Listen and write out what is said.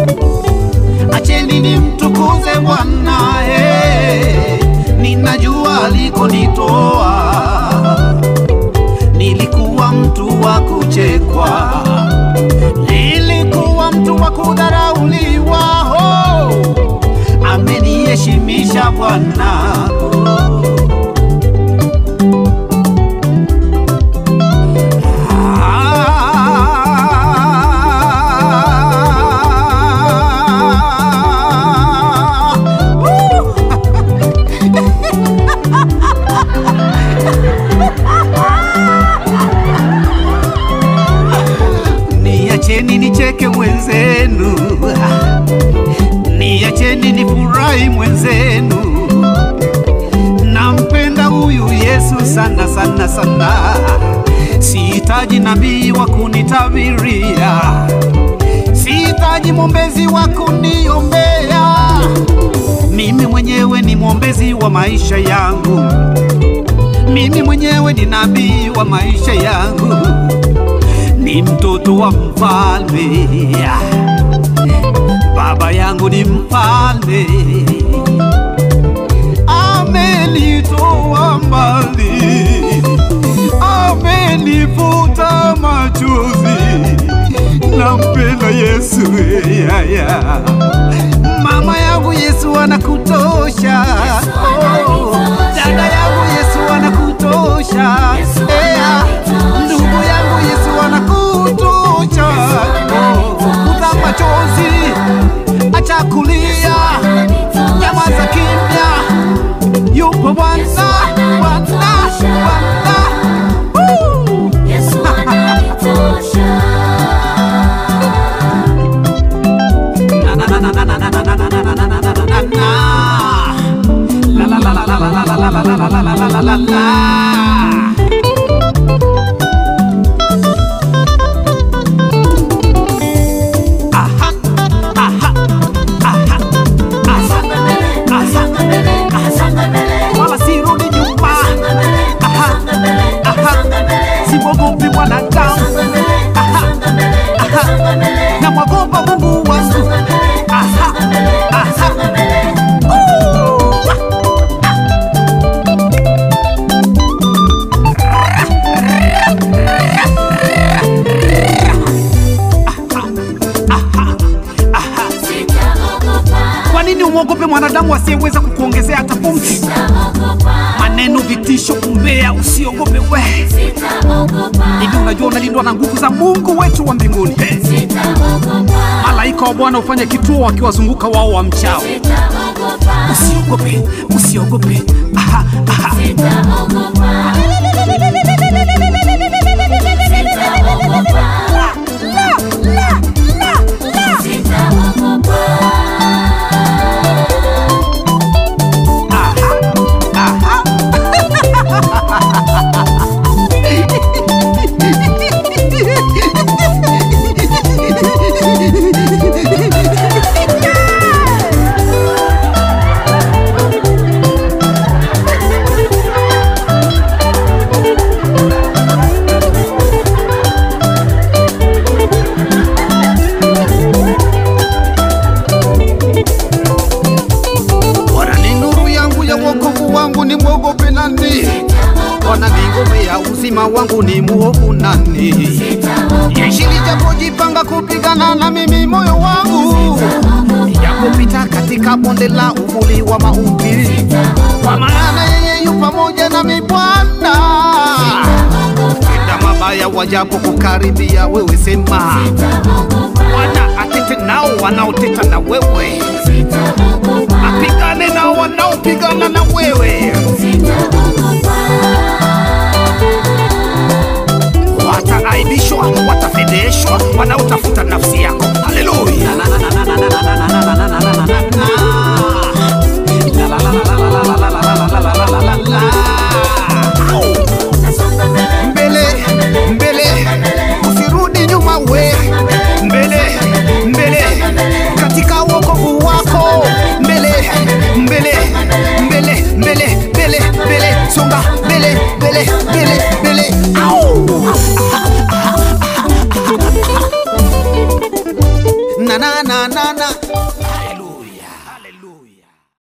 acheni nimtukuze Bwana eh, ninajua alikonitoa. Nilikuwa mtu wa kuchekwa, nilikuwa mtu wa kudharauliwa. Oh, ameniheshimisha Bwana. Ah, woo! Niacheni nicheke mwenzenu, niacheni nifurahi mwenzenu. Nampenda huyu Yesu sana sana sana, sihitaji nabii wa kunitabiria, sihitaji mwombezi wa kuniombea. Mimi mwenyewe ni mwombezi wa maisha yangu, mimi mwenyewe ni nabii wa maisha yangu ni mtoto wa mfalme, baba yangu ni mfalme, amenitoa mbali, amenifuta machozi, nampenda Yesu yaya. Mama yangu Yesu anakutosha, oh, dada yangu Yesu anakutosha, yeah. ndugu yangu Yesu anakutosha, oh, futa machozi, acha kulia, nyamaza kimya, yupo Bwana, Bwana, Bwana. Woo! Yesu ananitosha. Na, na, na, na, na, na, na, na, na, na, na, na, na, na, na, na. La, la, la, la, la, la, la, la, la, la, la, la, la, la, la, la. Aha, aha, aha, aha, Songa mbele, aha. songa mbele, songa mbele, Wala sirudi nyuma, songa mbele, Aha. songa mbele, Aha. songa mbele, simwogopi mwanadamu, songa mbele, Aha. songa mbele, Aha. songa mbele, namwogopa Mungu wangu. songa mbele, Aha. songa mbele, Aha. songa mbele. Ooh. Sitaogopa, Kwa nini umwogope mwanadamu asiyeweza kukuongezea hata pumzi? sitaogopa, Maneno, vitisho, umbea, usiogope we. sitaogopa, Hivi unajua unalindwa na nguvu za Mungu wetu wa mbinguni. sitaogopa, Malaika wa Bwana hufanya kituo wakiwazunguka wao wa mchao. sitaogopa, Usiogope, usiogope. Aha, aha. sitaogopa. Sitaogopa, sitaogopa. Aha, aha. Bwana ni nuru yangu ya wokovu wangu, ni mwogope nani? Bwana ni ngome ya uzima wangu, ni muovu nani? Jeshi lijapojipanga kupigana na mimi, moyo wangu yapopita katika bonde la uvuli wa mauti, kwa maana yeye yu pamoja nami. Bwana tenda mabaya wajapo kukaribia, wewe sema Bwana atete nao wanaoteta na wewe. Sitaogopa,